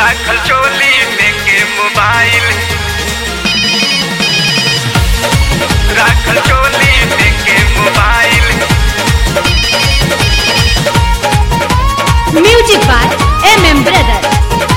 राखल चोली में के मोबाइल राखल चोली में के mobile music by M M brother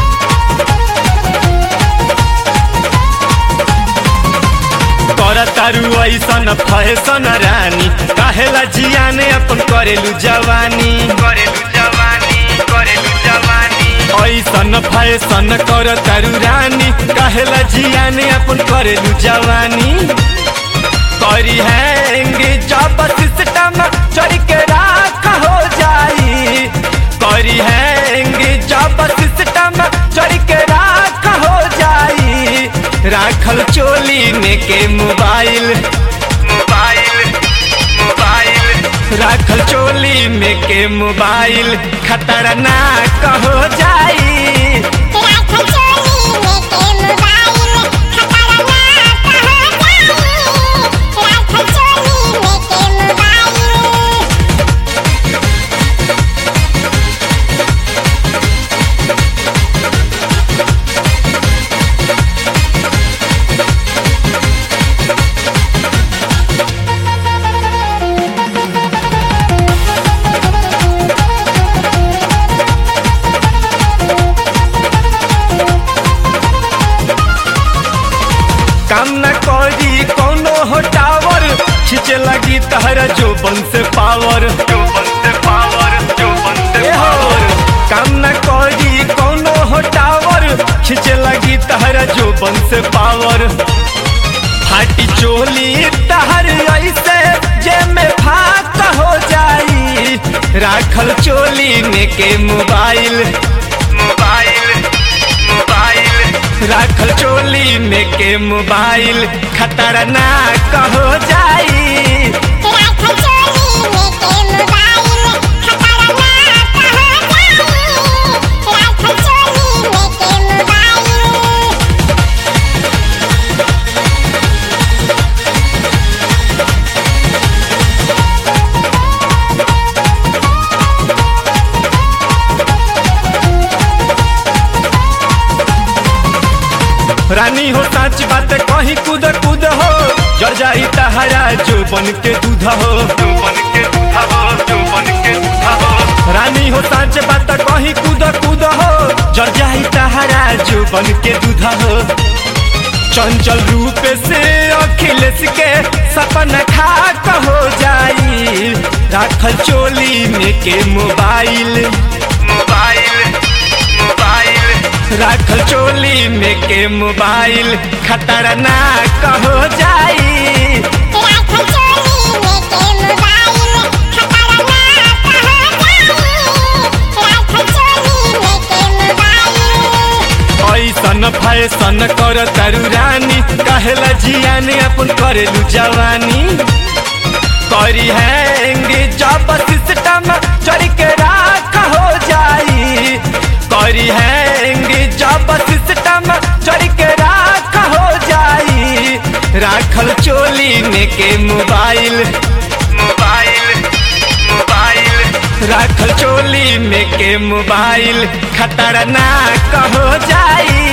कर तारू ऐसन फैसन रानी काहेला जियाने अपन करेलू जवानी करेलू जवानी करेलू जवानी ऐसन फैसन कर तारू रानी काहेला जियाने अपन करेलू जवानी करी हैंगे जब सिस्टम चढ़ के राख हो जाई करी हैंगे जब सिस्टम चढ़ के राख हो जाई राखल चोली में के मोबाइल मोबाइल मोबाइल राखल चोली में के मोबाइल खतरनाक हो जाई काम न करी कोनो हो टावर खींचे लगी तहरा जो बन से पावर जो बनते पावर जो बनते ए हो पावर काम न करी कोनो हो टावर खींचे लगी तहरा जो बन से पावर फाटी चोली तहर ऐसे जे में फाक हो जाई राखल चोली में के मोबाइल मोबाइल मोबाइल राखल चोली में के मोबाइल खतरनाक हो जाई रानी हो साच बात कहीं कूद कूद हो जर जाई तहरा जो बन के दूध हो जो बन के दूधा हो जो बन के दूधा हो रानी हो साच बात कहीं कूद कूद हो जर जाई तहरा जो बन के दूध हो चंचल रूप से अखिलेश के सपना खाक हो जाई राखल चोली में के मोबाइल मोबाइल मोबाइल राखल चोली में के मोबाइल खतरनाक हो जाई ऐसन फैसन कर तारू रानी कहेला जियाने अपन करेलू जवानी करी हैंगे जब सिस्टम चढ़ के राख हो जाई करी हैंगे जब सिस्टम चढ़ के राख हो जाई राखल चोली में के मोबाइल मोबाइल मोबाइल राखल चोली में के मोबाइल खतरनाक हो जाई